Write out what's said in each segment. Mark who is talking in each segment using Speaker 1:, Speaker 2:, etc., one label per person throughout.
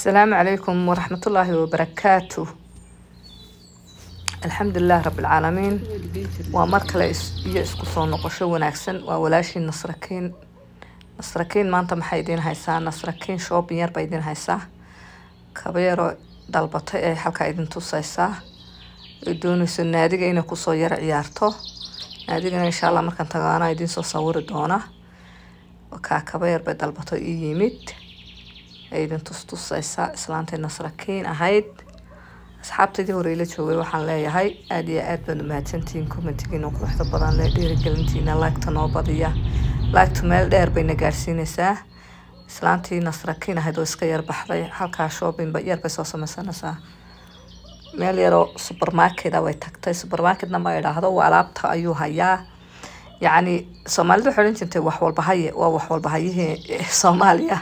Speaker 1: السلام عليكم ورحمة الله وبركاته الحمد لله رب العالمين waa mar kale is- iyo isku soo noqosho wanaagsan waa walaashii nasrakiin nasrakiin maanta maxay idiin haysaa nasrakiin shoobin yar bay idiin haysaa kabeero dalbatay ay halkaa idin tusaysaa ay doonayso naadiga inay kusoo yara ciyaarto naadigana insha allah markaan tagaana idiin soo sawiri doona kaa kabeer bay dalbato ii yimid ay idin tustusaysaa islaantay nasrakiin ahayd asxaabtaydii hore ila joogay waxaan leeyahay aada iyo aad baad umahadsantihiin commentigiina quruxda badan le dhiirigelintiina laagta noo badiya laagtu meel dheer bayna gaadhsiinaysaa islaantii nasrakiin ahayd oo iska yar baxday halkaa shopping ba yar bay soo sameysanaysaa meel yaroo supermarket way tagtay supermarketna ma idhaahdo waa alaabta ayuu hayaa yacni soomaalida waxay odhan jirtay wax walba haye waa wax walba hayihii soomaaliya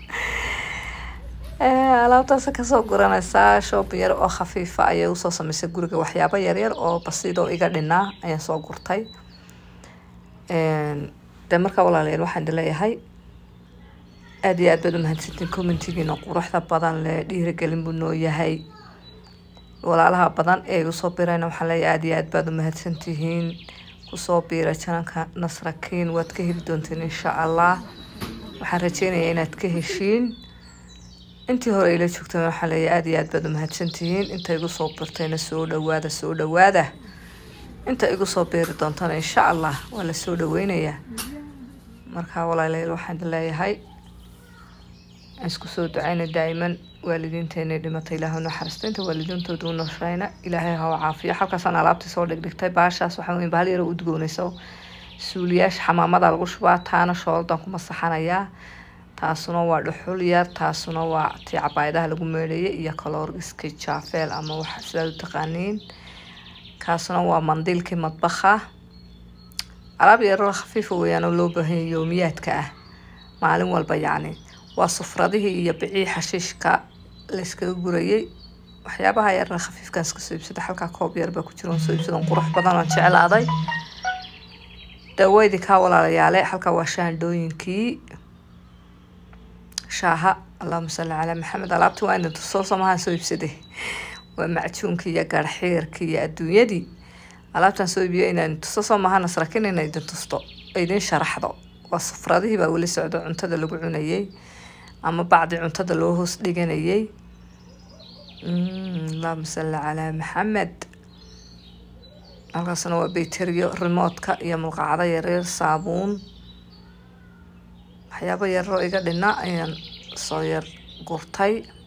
Speaker 1: Eh, alaabtaas kasoo guranaysaa shopping yar oo khafiifa ayay usoo sameysay guriga waxyaabo yaryar oo basiid oo iga dhinaa ayaan soo gurtay de markaa walaalayaal waxaan idin leeyahay aada iyo aad baad umahadsantiin commentigiina quruxda badan le dhiirigelin buu noo yahay walaalaha badan ee igu soo birayna waxaan leeyahay aada iyo aad baad umahadsantihiin kusoo biira jananka nasrakiin waad ka heli doontiin insha allah waxaan rajeynayaa inaad ka heshiin intii hore ila joogtay waxaa leeyahay aada iyo aad baad umahadsantihiin inta igu soo birtayna soo dhawaada soo dhawaada inta igu soo beeri doontana insha allah waa la soo dhaweynayaa marka walaalayaal waxaan idin leeyahay aan isku soo ducayna daa'iman waalidiinteena dhimatay ilaahay naxariista inta waalidiintooda u noshayna ilaahay ha u caafiyo halkaasaan alaabtii soo dhigdhigtay baashaas waxaa weyn bahal yar oo udgoonayso suuliyaasha xamaamada lagu shubaa taana shooldan ku masaxanayaa taasuna waa dhuxul yar taasuna waa tii cabaayadaha lagu meedhayay iyo kaloorgiskii jaafeel ama wax sidaad u taqaaniin kaasuna waa mandiilkii madbaxa alaab yaroo khafiifa weeyaan oo loo baahan yahay yoomiyaadka ah maalin walba yacni waa sufradihii iyo bicii xashiishka la iskaga gurayay waxyaabaha yarna khafiifkan iska soo iibsada halkaa koob yar baa ku jira oon soo iibsadan qurux badan oon jeclaaday daweydii kaa walaalayaale halkaa waa shaandhooyinkii shaaha allahuma salli calaa maxamed alaabtii waa inay soo samahaan soo iibsaday waa macjuunkii iyo garxiirkii iyo adduunyadii alaabtan soo iibiyo inaan tuso soo maha nasrakin ina idin tusto idin sharaxdo waa sufradihii baa weli socdo cuntada lagu cunayay ama bacdi cuntada loo hoos dhiganayay Mm, allahuma salli calaa maxamed halkaasna waa bayteriyo remotka iyo mulqacdo yaryar saabuun waxyaabo yaroo iga dhina ayaan soo yar gurtay